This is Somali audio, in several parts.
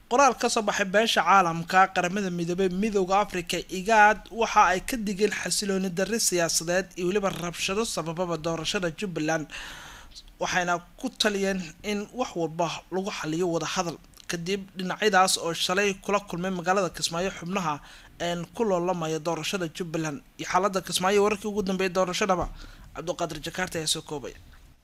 qoraal kasoo baxay beesha caalamka qaramada midoobey midooda africa igaad waxa ay ka digeen xasilooni darri siyaasadeed iyo weliba rabshado sabababa doorashada jubbaland waxayna ku taliyeen in wax walba lagu xaliyo wadahadal kadib dhinacyadaas oo shalay kula kulmay magaalada kismaayo xubnaha een ku loolamaya doorashada jubbaland iyo xaalada kismaayo wararkii ugu dambeeyay doorashadaba cabdiqaadir jakaarta ayaa soo koobaya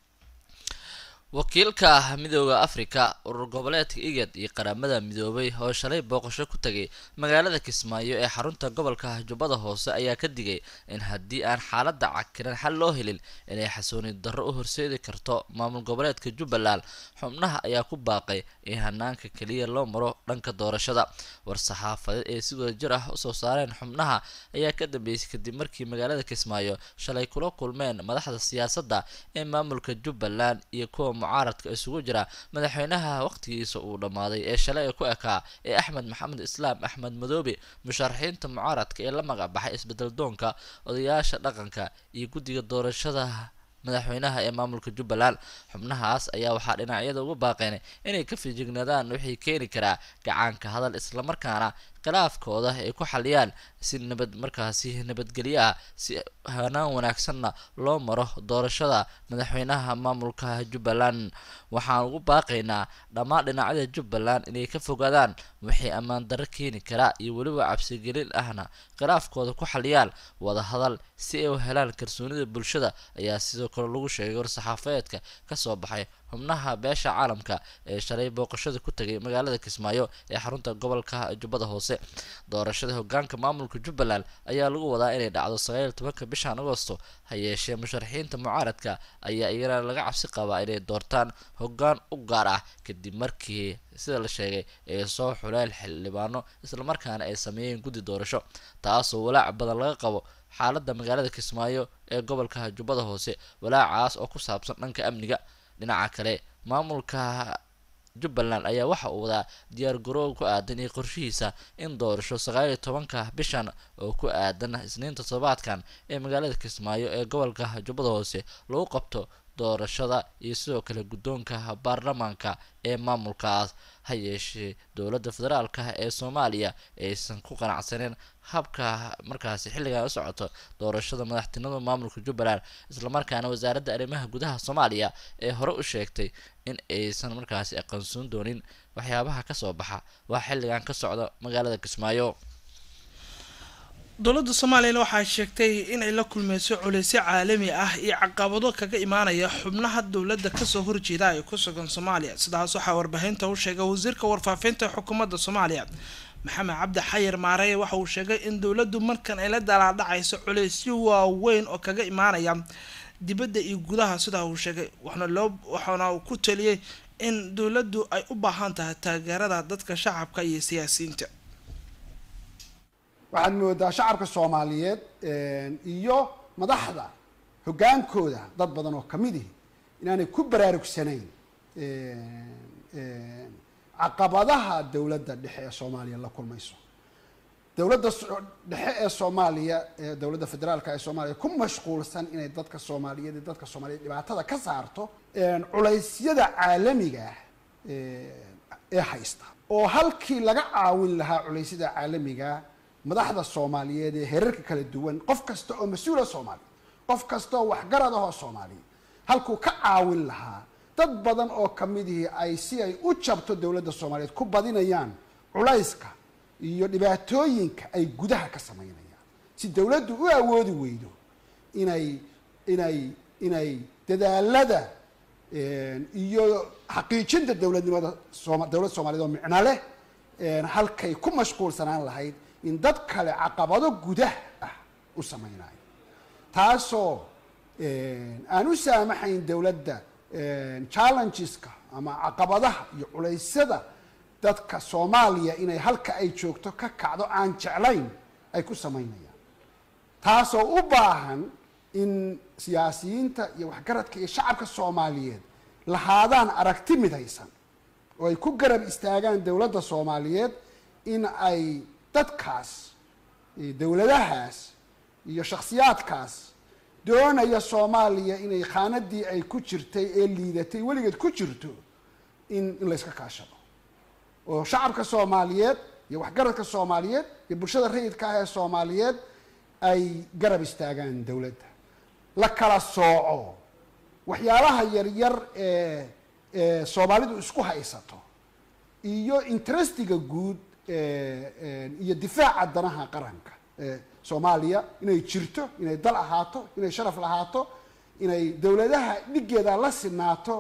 wakiilka midooda afrika urur goboleedka igad iyo qaramada midoobay oo shalay booqasho ku tagay magaalada kismaayo ee xarunta gobolka jubbada hoose ayaa ka digay in haddii aan xaalada cakiran xal loo helin inay xasooni darro u horseedi karto maamul goboleedka jubbaland xubnaha ayaa ku baaqay in hanaanka keliya loo maro dhanka doorashada war-saxaafadeed ee si wada jir ah usoo saareen xubnaha ayaa ka dambeysay kadib markii magaalada kismaayo shalay kula kulmeen madaxda siyaasadda ee maamulka jubbaland iyo kuwa mucaaradka isugu jira madaxweynaha waqtigiisa uu dhammaaday ee shalay ku ekaa ee axmed maxamed islaam axmed madoobe musharaxiinta mucaaradka ee la magac baxay isbedel doonka odayaasha dhaqanka iyo guddiga doorashada madaxweynaha ee maamulka jubbaland xubnahaas ayaa waxaa dhinacyada ugu baaqeen inay ka fijignaadaan wixii keeni karaa gacaanka hadal islamarkaana khilaafkooda ay ku xaliyaan si nabad markaasi nabadgelyo ah si hanaan wanaagsanna loo maro doorashada madaxweynaha maamulka jubbaland waxaan ugu baaqaynaa dhammaan dhinacyada jubbaland inay ka fogaadaan wixii ammaan darro keeni karaa iyo weliba cabsigelin ahna khilaafkooda ku xaliyaan wadahadal si ay u helaan kalsoonida bulshada ayaa sidoo kale lagu sheegay war-saxaafadeedka kasoo baxay xubnaha beesha caalamka ee shalay booqashada ku tagay magaalada kismaayo ee xarunta gobolka jubbada hoose doorashada hogaanka maamulka jubbaland ayaa lagu wadaa inay dhacdo sagaal tobanka bishan agosto ha yeeshee musharaxiinta mucaaradka ayaa iyana laga cabsi qabaa inay doortaan hogaan u gaar ah kadib markii sida la sheegay ay soo xuleel xildhibaano islamarkaana ay sameeyeen guddi doorasho taasoo walaac badan laga qabo xaalada magaalada kismaayo ee gobolka jubbada hoose walaacaas oo ku saabsan dhanka amniga dhinaca kale maamulka jubbaland ayaa waxa uu wadaa diyaar garoow ku aadan iyo qorshihiisa in doorasho sagaal iyo tobanka bishan oo ku aadan isniinta toddobaadkan ee magaalada kismaayo ee gobolka jubbada hoose lagu qabto doorashada iyo sidoo kale guddoonka baarlamaanka ee maamulkaas ha yeeshee dowladda federaalka ee soomaaliya aysan ku qanacsaneen habka markaasi xilligan u socoto doorashada madaxtinimada maamulka jubbaland islamarkaana wasaaradda arrimaha gudaha soomaaliya ee hore u sheegtay in aysan markaasi aqoonsoon doonin waxyaabaha kasoo baxa waa xilligan ka socda magaalada kismaayo dowladda soomaaliyana waxaa sheegtay inay la kulmeyso culeysyo caalami ah iyo caqabado kaga imaanaya xubnaha dowladda kasoo horjeeda ay ku sugan soomaaliya sidaas waxaa warbaahinta u sheegay wasiirka warfaafinta xukuumadda soomaaliya maxamed cabdi xayir maareye waxa uu sheegay in dowladdu markan ay la dalaadhacayso culeysyo waaweyn oo kaga imaanaya dibadda iyo gudaha sidaa uu sheegay waxna loo waxaana uu ku taliyey in dowladdu ay u baahan tahay taageerada dadka shacabka iyo siyaasiyiinta waxaad moodaa shacabka soomaaliyeed iyo madaxda hoggaankooda dad badan oo kamid ihi inaanay ku baraarugsanayn caqabadaha dowladda dhexe ee soomaaliya la kulmayso dowladda dhexe ee soomaaliya ee dowladda federaalka ee soomaaliya ku mashquulsan inay dadka soomaaliyeed iyo dadka soomaaliyeed dhibaatada ka saarto culeysyada caalamiga ah ee haysta oo halkii laga caawin lahaa culeysyada caalamiga madaxda soomaaliyeed ee herarka kala duwan qof kasta oo mas-uula soomaaliya qof kasta oo waxgarad ahoo soomaaliya halkuu ka caawin lahaa dad badan oo kamidihii ay si ay u jabto dowladda soomaaliyeed ku badinayaan culayska iyo dhibaatooyinka ay gudaha ka sameynayaan si dowladdu u awoodi weydo inay inay inay dadaalada iyo xaqiijinta dowladnimada sooma dowlad soomaliyeed oo micno leh halkay ku mashquulsanaan lahayd in dad kale caqabado gudah ah u sameynayo taasoo aan u saamaxayn dowladda challengeska ama caqabadaha iyo culeysyada dadka soomaaliya inay halka ay joogto ka kacdo aan jeclayn ay ku sameynayaan taasoo u baahan in siyaasiyiinta iyo waxgaradka iyo shacabka soomaaliyeed lahaadaan aragti midaysan oo ay ku garab istaagaan dowladda soomaaliyeed in ay dadkaas dowladahaas iyo shakhsiyaadkaas doonaya soomaaliya inay khaanadii ay ku jirtay ee liidatay weligeed ku jirto in in layska kaashado oo shacabka soomaaliyeed iyo waxgaradka soomaaliyeed iyo bulshada rayidka ah ee soomaaliyeed ay garab istaagaan dowladda la kala sooco waxyaalaha yaryar ee ee soomaalidu isku haysato iyo interestiga guud iyo difaaca danaha qaranka soomaaliya inay jirto inay dal ahaato inay sharaf lahaato inay dowladaha dhigeeda la sinaato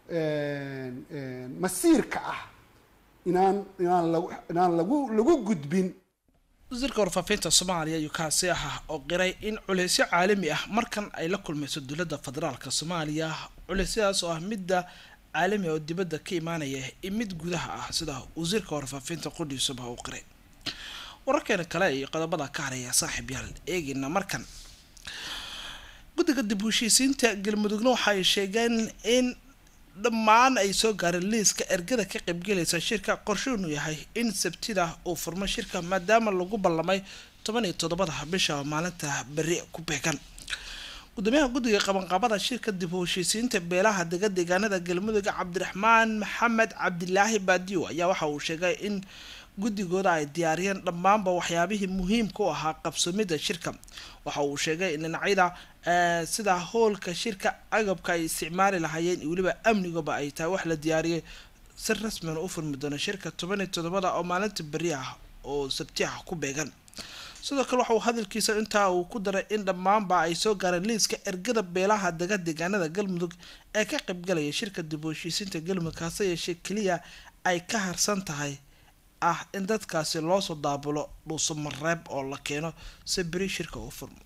masiirka ah inaan inaan lagu inaan lagu lagu gudbin wasiirka warfaafinta soomaaliya ayuu kaasi ahaa oo qiray in culeysyo caalami ah markan ay la kulmayso dowladda federaalka soomaaliya culeysyadaas oo ah midda caalami oo dibadda ka imaanaya iyo mid gudaha ah sida wasiirka warfaafinta qudhiisuba uu qiray wararkeena kale iyo qodobada ka haraya saaxiib yaal eegina markan guddiga dib u heshiisiinta galmudugna waxa ay sheegeen in dhammaan ay soo gaareen liiska ergada ka qaybgelaysa shirka qorshuunu yahay in sabtida uu furmo shirka maadaama lagu ballamay toban iyo toddobada bisha maalinta beri ku beegan gudoomiyaha guddiga qabanqaabada shirka dib u heshiisiinta beelaha dega deegaanada galmudug cabdiraxmaan maxamed cabdilaahi baadiyo ayaa waxa uu sheegay in guddigooda ay diyaariyeen dhammaanba waxyaabihii muhiimka u ahaa qabsoomida shirka waxa uu sheegay in dhinacyada sida hoolka shirka agabka ay isticmaali lahaayeen iyo weliba amnigaba ay tahay wax la diyaariyay si rasmian u furmi doono shirka toban iyo toddobada oo maalinta beri ah oo sabti ah ku beegan sidoo kale waxa uu hadalkiisa intaa uu ku daray in dhammaanba ay soo gaareen liiska ergada beelaha dega deegaanada galmudug ee ka qaybgalaya shirka dib u heshiisiinta galmudug hase yeeshee keliya ay ka harsan tahay ah in dadkaasi loosoo daabulo dhuuso mareeb oo la keeno si beri shirka uu furmo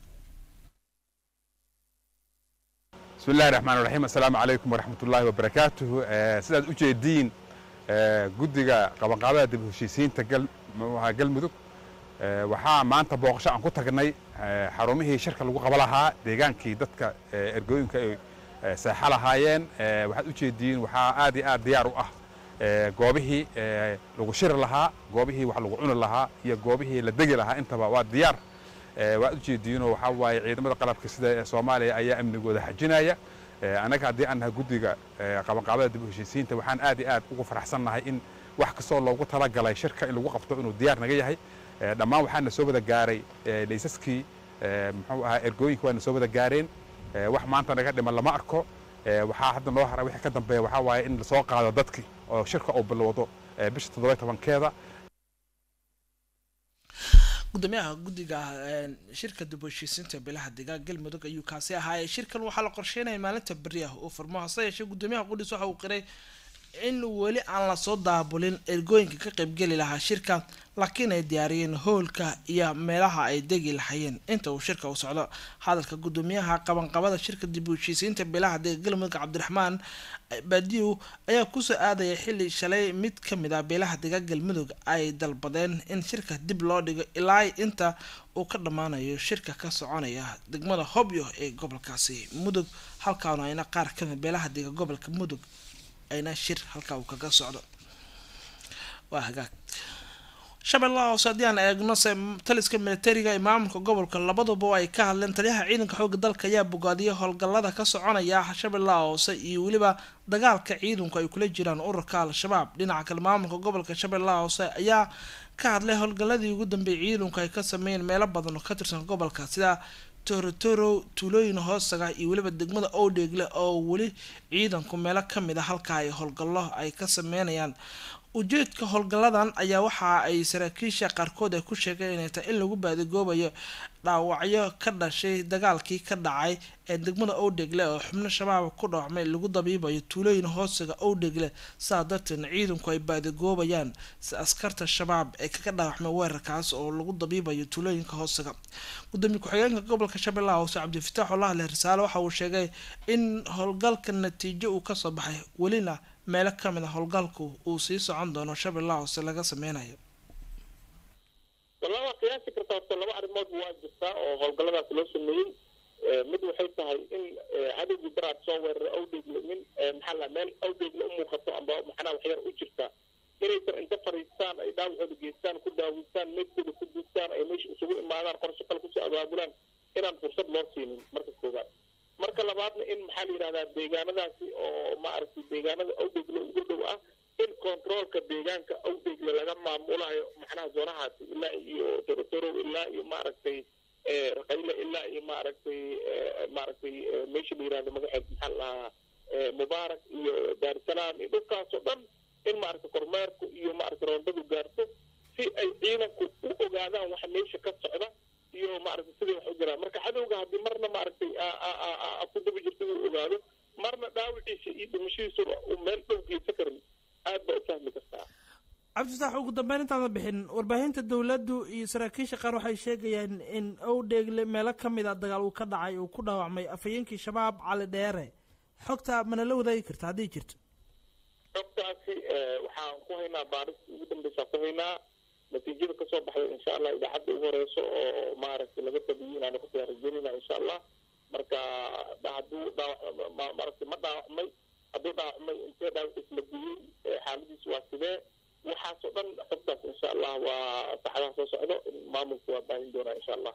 bismi illahi raxmaan raxiim assalaamu calaykum waraxmat ullaahi wabarakaatuhu sidaad u jeediin guddiga qabanqaabada dib u heshiisiinta galmudug waxaa maanta booqasho aan ku tagnay xarumihii shirka lagu qaba lahaa deegaankii dadka ergooyinka ay seexa lahaayeen waxaad u jeediin waxaa aad iyo aad diyaar u ah goobihii lagu shiri lahaa goobihii wax lagu cuni lahaa iyo goobihii la degi lahaa intaba waa diyaar waad u jeediinoo waxaa waaye ciidamada qalabka sida soomaaliya ayaa amnigooda xajinaya annaga haddii aan nahay guddiga qabanqaabada dib u heshiisiinta waxaan aad iyo aad ugu faraxsannahay in wax kastoo loogu talagalay shirka in lagu qabto inuu diyaar naga yahay dhammaan waxaana soo wada gaaray laysaskii muxuu ahaa ergooyinka waana soo wada gaareen wax maanta naga dhiman lama arko waxaa hadda noo haray wixii ka dambeeya waxaa waaye in lasoo qaado dadkii oo shirka uu bilowdo bisha toddoba tobankeeda gudoomiyaha guddiga shirka dib u heshiisiinta beelaha deegaan galmudug ayuu kaasi ahaayey shirkan waxaa la qorsheynaya maalinta beri ah uu furmo hase yeeshee gudoomiyaha qudhiis waxa uu qiray in weli aan lasoo daabulin ergooyinka ka qaybgeli lahaa shirka laakiin ay diyaariyeen hoolka iyo meelaha ay degi lahayeen inta uu shirka u socdo hadalka gudoomiyaha qabanqabada shirka dib u heshiisiinta beelaha deega galmudug cabdiraxmaan baadiyow ayaa kusoo aadaya xili shalay mid ka mid ah beelaha deega galmudug ay dalbadeen in shirka dib loo dhigo ilaa inta uu ka dhammaanayo shirka ka soconaya degmada hobyo ee gobolkaasi mudug halkaana ayna qaar kamid beelaha deega gobolka mudug ayna shir halkaa uu kaga socdo waa hagaag shabeellaha hoose haddii aan eegno se taliska militariga ee maamulka gobolka labaduba ay ka hadleen taliyaha ciidanka xooga dalka ayaa bogaadiyay howlgallada ka soconaya shabeellaha hoose iyo weliba dagaalka ciidanku ay kula jiraan ururka al-shabaab dhinaca kale maamulka gobolka shabeellaha hoose ayaa ka hadlay howlgalladii ugu dambeeyay ciidanku ay ka sameeyeen meelo badan oo ka tirsan gobolka sida torotoro tuulooyin hoostaga iyo weliba degmada owdheegle oo weli ciidanku meelo kamid a halka ay howlgallo ay ka sameynayaan ujeedka howlgalladan ayaa waxa ay saraakiisha qaarkood ay ku sheegeen inay tahay in lagu baadigoobayo dhaawacyo ka dhashay dagaalkii ka dhacay ee degmada owdhegle oo xubno shabaab ku dhaawacmay lagu dabiibayo tuulooyin hoostaga owdhegle saa darteedna ciidanku ay baadigoobayaan si askarta shabaab ee kaga dhaawacmay weerarkaas oo lagu dabiibayo tuulooyinka hoostaga gudoomiye ku-xigeenka gobolka shabeellaha hoose cabdifitaax olahle risaale waxa uu sheegay in howlgalka natiijo uu kasoo baxay welina meelo kamid a howlgalku uu sii socon doono shabeellaha hoose laga sameynayo wallaa waa qiyaasi kartaa horta laba arrimood waa jirtaa oo howlgalladaas loo sameeyey mid waxay tahay in cadowgii daraad soo weerara awdheegle min maxaa la meel awdheegle u muuqato amba maxnaa waxyar u jirta inaysan inta fariistaan ay dhaawacooda geystaan ku daawistaan meydkooda ku duugtaan ay meesha isugu imaadaan qorshe kale kusoo abaabulaan inaan fursad loo siinin marka koowaad marka labaadna in maxaa la yidhahdaa deegaanadaasi oo maaragtay deegaanada awdheegle ugu dhow ah in controolka deegaanka awdheegle awdheegle laga maamulayo macnaha zoonahaasi ilaa iyo torotoro ilaa iyo maaragtay raqayle ilaa iyo maaragtay maaragtay meesha la yirahdo magaceed maxaa la dhahaa mubaarak iyo daarusalaam iyo dhulkaasoo dhan in maaragtay kormeerku iyo maaragtay roondadu gaarto si ay ciidanku u ogaadaan waxa meesha ka socda iyo maaragtay siday wax u jiraan marka cadowga haddii marna maaragtay ku daba jirta uu ogaado marna dhaawiciisa iyo dhimashadiisu uu meel dhow geysan karin aad baa u fahmi kartaa cabdifataax ugu dambeyn intaada bixin warbaahinta dowladdu iyo saraakiisha qaar waxay sheegayaan in owdheegle meelo ka mid a dagaal uu ka dhacay uu ku dhaawacmay afhayeenkii shabaab cali dheere xogta mana la wadaagi karta hadday jirto xogtaasi waxaan ku haynaa baaristii ugu dambeysaa ku haynaa natiijada kasoo baxday insha allah idaacadda ugu horeyso oo maaragtay laga tabiyo inaanu kasoo rajeynayna insha allah marka hadduu dhaawac maaragtay ma dhaawacmay hadduu dhaawacmay intee dhaawaciis la guyey xaaladiisu waa sidee waxaasoo dhan xogtaas insha allah waa saxadaha soo socdo maamulku waa baahin doonaa insha allah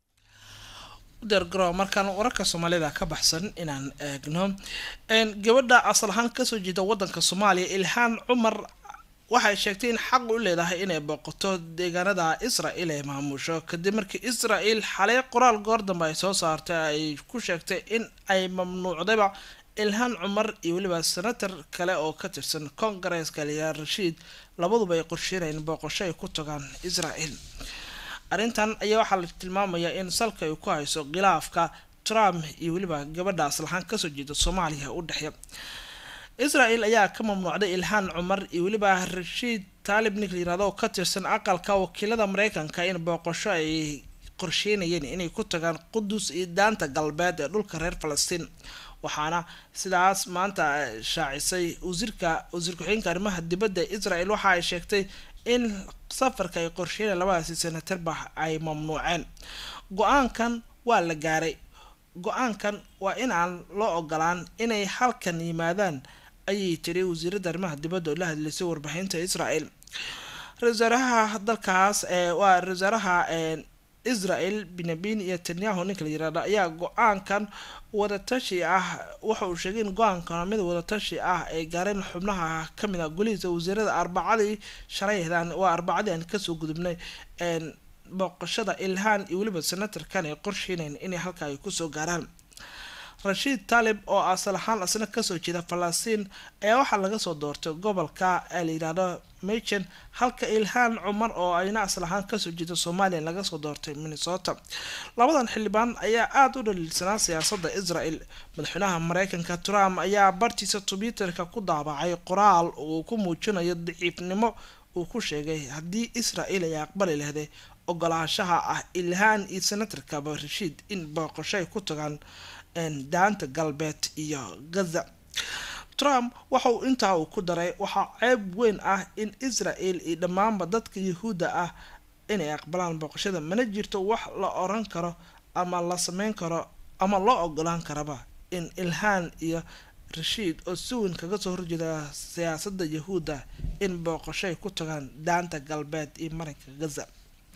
udeergaro markaan wararka soomaalida ka baxsan inaan eegno gabadha asal ahaan kasoo jeeda wadanka soomaaliya ilhaan cumar waxay sheegtay in xaq u leedahay inay booqato deegaanada israel ay maamusho kadib markii israel xalay qoraal goor dambe ay soo saartay ay ku sheegtay in ay mamnuucdayba ilhaan cumar iyo weliba senator kale oo ka tirsan kongareeska liyaa rashiid labaduba ay qorsheynayeen booqasho ay ku tagaan israel arrintan ayaa waxaa la tilmaamayaa in salka ay ku hayso khilaafka trump iyo weliba gabadha aslahaan kasoo jeeda soomaaliya u dhexeeya israel ayaa ka mamnuucday ilhaan cumar iyo weliba rashiid taalib nik layirahdo oo ka tirsan aqalka wakiilada mareykanka in booqasho ay qorsheynayeen inay ku tagaan qudus iyo daanta galbeed ee dhulka reer falastiin waxaana sidaas maanta shaacisay wasiirka wasiir ku-xigeenka arrimaha dibadda israel waxa ay sheegtay in safarka ay qorsheynaya labadaasi senatarba ay mamnuuceen go-aankan waa la gaaray go-aankan waa in aan loo ogolaan inay halkan yimaadaan ayay tiri wasiiradda arrimaha dibadda oo la hadlaysay warbaahinta israel ra-iisaaraha dalkaas waa ra-iisaaraha israel benyamin iyo tanyahu ninka la yirahdo ayaa go-aankan wadatashi ah waxa uu sheegay in go-aankan mid wadatashi ah ay gaareen xubnaha kamid a golihiisa wasiirada arbacadii shalaydan waa arbacadii aan kasoo gudubnay booqashada ilhaan iyo weliba senatarkan ay qorsheynayn inay halka ay kusoo gaaraan rashiid taalib oo asal ahaan asna kasoo jeeda falastiin ayaa waxaa laga soo doortay gobolka ee layidhaahdo machen halka ilhaan cumar oo ayna asal ahaan kasoo jeeda soomaaliya laga soo doortay minnesota labadan xildhibaan ayaa aada u dhaliilsanaa siyaasada israel madaxweynaha mareykanka trump ayaa bartiisa twitterka ku daabacay qoraal uu ku muujinayo daciifnimo uu ku sheegay haddii israel ay aqbali lahday ogolaanshaha ah ilhaan iyo senatarkaba rashiid in booqasho ay ku tagaan daanta galbeed iyo gaza trump waxa uu intaa uu ku daray waxaa ceeb weyn ah in israel iyo dhammaanba dadka yahuudda ah inay aqbalaan booqashada mana jirto wax la oran karo ama la sameyn karo ama loo ogolaan karaba in ilhaan iyo rashiid oo si weyn kaga soo horjeeda siyaasada yahuudda in booqasho ay ku tagaan daanta galbeed iyo marinka gaza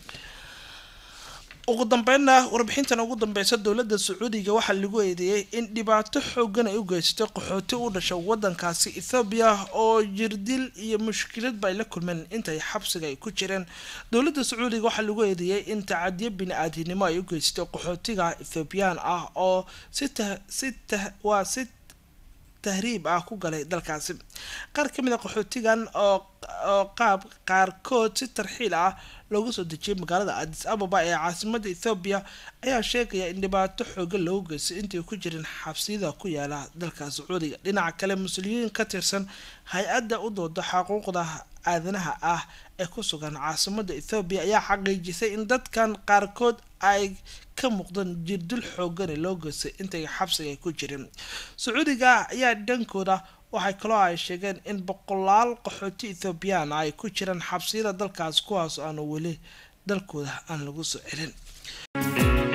ugu dambeynna warbixintan ugu dambeysa dowladda sacuudiga waxaa lagu eedeeyey in dhibaato xoogan ay u geysatay qaxooti u dhasha wadankaasi ethoobiya oo jirdil iyo mushkiladba ay la kulmeen intay xabsiga ay ku jireen dowladda sacuudiga waxaa lagu eedeeyey in tacadiyo bini-aadinimo ay u geysatay qaxootiga ethoobiyan ah oo si si waa si tahriib ah ku galay dalkaasi qaar kamid a qaxootigan oo oo qaab qaarkood si tarxiil ah loogu soo dejiyay magaalada adis ababa ee caasimada ethoobiya ayaa sheegaya in dhibaato xoogan loogu geystay intay ku jireen xabsiyada ku yaala dalka sacuudiga dhinaca kale mas-uuliyiin ka tirsan hay-adda u dooda xuquuqda aadanaha ah ee ku sugan caasimada ethoobiya ayaa xaqiijisay in dadkan qaarkood ay ka muuqdaan jirdil xoogane loo geystay intay xabsiga ay ku jireen sacuudiga ayaa dhankooda waxay kaloo ay sheegeen in boqolaal qaxooti ethoobiyan ay ku jiraan xabsiyada dalkaas kuwaas aanu weli dalkooda aan lagu soo celin